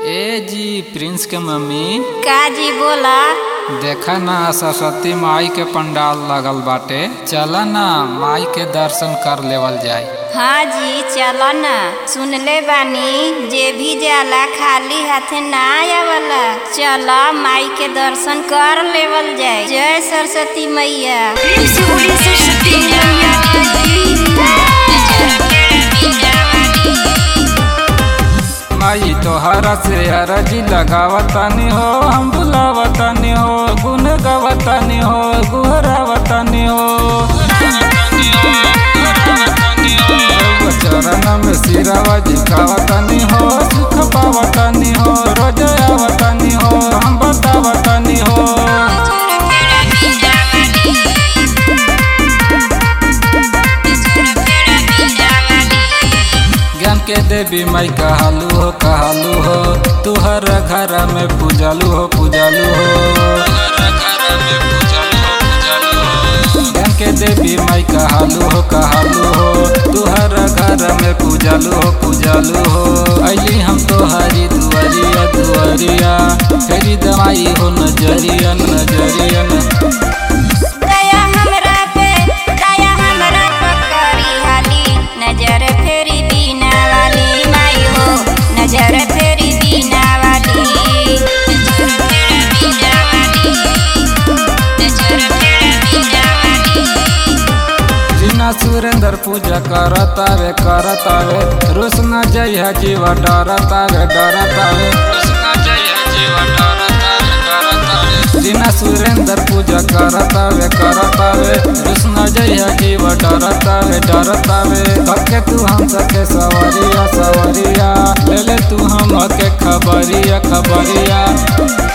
ए जी प्रिंस के मम्मी का जी बोला देखा ना सरस्वती माई के पंडाल लगल बाटे चला ना माई के दर्शन कर लेवल जाए हाँ जी चलो न सुनले बानी जे भी जाला खाली हाथे ना आवला चलो माई के दर्शन कर लेवल जाए जय सरस्वती मैया माई तोहरा से अरजी लगावतानी हो हम बुलावतानी हो गुन गावतानी हो गुहरावतानी हो चरण में सिरावा झुकावतानी हो सुख पावतानी हो रोज आवतानी हो हम बतावतानी हो ज्ञान के देवी माई कहलू हो कहलू हो तुहर घर में पूजलू हो पूजलू हो ज्ञान के देवी माई कहलू हो कहलू हो तुहर घर में पूजलू हो पूजलू हो अली हम तोहरी दुआरिया दुआरिया फेरी दवाई हो नजरिया नजरिया दया हमरा पे दया हमरा पे करी हाली नजर फेरी बीना वाली माई हो नजर फेरी बीना वाली नजर फेरी बीना वाली नजर फेरी बीना वाली जिना सुरेंद्र पूजा करतावे करतावे रुस न जय जीवा डरतावे डरतावे जिना सुरेंद्र पूजा करतावे करतावे रुस न जय जीवा डरतावे डरतावे धके तू हम सके सवरिया सवरिया ले ले तू हम के खबरिया खबरिया